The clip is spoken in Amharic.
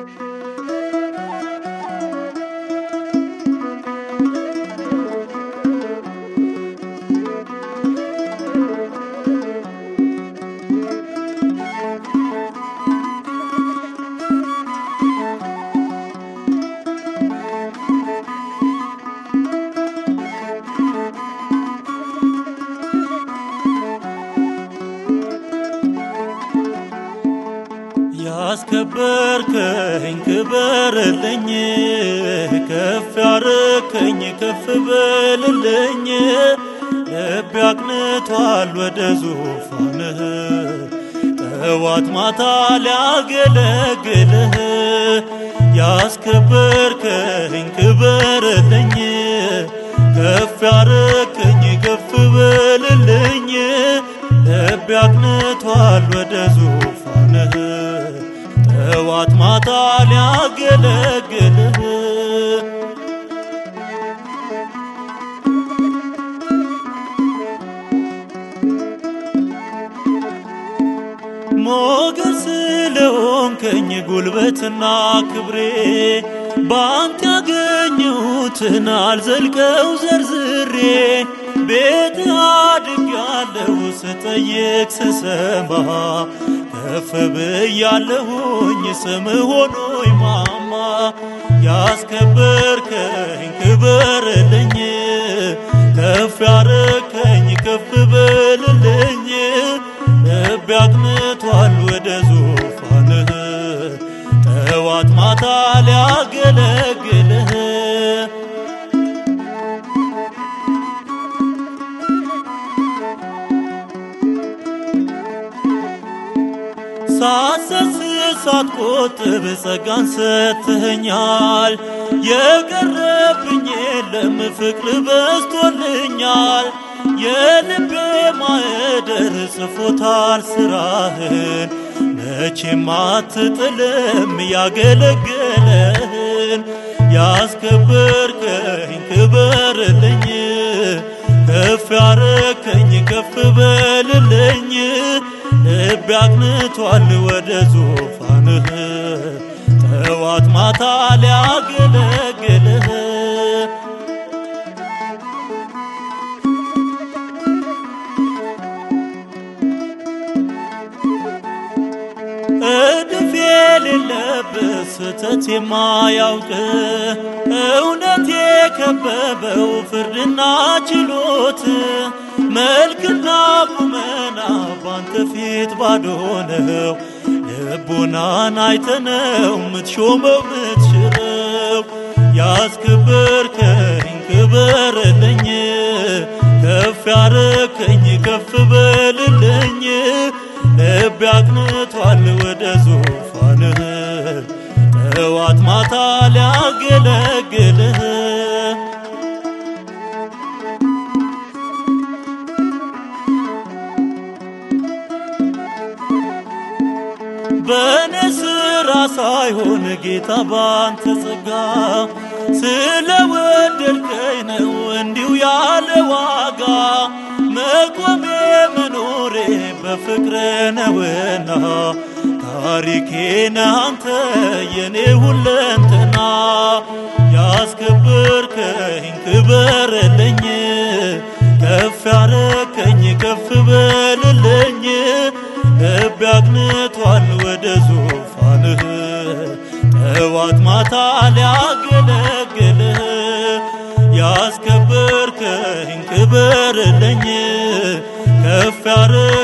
ያስከበርከኝ ክበርልኝ፣ ከፍ ያረከኝ ከፍ በልልኝ። ልቤ አቅንቷል ወደ ዙፋንህ ጠዋት ማታ ሊያገለግልህ። ያስከበርከኝ ክበርልኝ፣ ከፍ ያረከኝ ከፍ በልልኝ። ልቤ አቅንቷል ወደ ዙፋንህ ጠዋት ማታ ሊያገለግልህ ሞገስ ስለሆንከኝ ጉልበትና ክብሬ በአንተ ያገኘሁትን አልዘልቀው ዘርዝሬ ቤት አድጌያለሁ ስጠይቅ ስሰማ ከፍ ብያለሁኝ ስም ሆኖኝ ማማ ያስከበርከኝ ክበርልኝ ከፍ ያረከኝ ከፍ በልልኝ ልቤ አቅንቷል ወደ ዙፋንህ ጠዋት ማታ ሊያገለግልህ ሳትሰስት ሳትቆጥብ ጸጋን ሰጥተኸኛል። የቀረብኝ የለም ፍቅር በዝቶልኛል። የልቤ ማዕደር ጽፎታል ስራህን መቼም አትጥልም ያገለገለህን ያስከበርከኝ ክበርልኝ ከፍ ያረከኝ ከፍ በልልኝ ልቤ አቅንቷል ወደ ዙፋንህ ጠዋት ማታ ሊያገለግልህ እድፍ የሌለበት ስህተት የማያውቅ እውነት የከበበው ፍርድና ችሎት መልክና ቁመና ባንተ ፊት ባዶ ነው። ልቡናን አይተነው ምትሾመው ምትሽረው ያስከበርከኝ ክበርልኝ ከፍ ያረከኝ ከፍ በልልኝ ልቤ አቅንቷል ወደ ዙፋንህ ጠዋት ማታ ሊያገለግልህ በእኔ ስራ ሳይሆን ጌታ ባንተ ጸጋ ስለወደድከኝ ነው እንዲሁ ያለ ዋጋ መቆሜ መኖሬ በፍቅር ነውና ታሪኬን አንተ የኔ ሁለንተና ያስከበርከኝ ክበርልኝ ከፍ ያረከኝ ከፍ በልልኝ ልቤ አቅንቷል ወደ ዙፋንህ ጠዋት ማታ ሊያገለግልህ ያስከበርከኝ ክበርልኝ ከፍ ያረ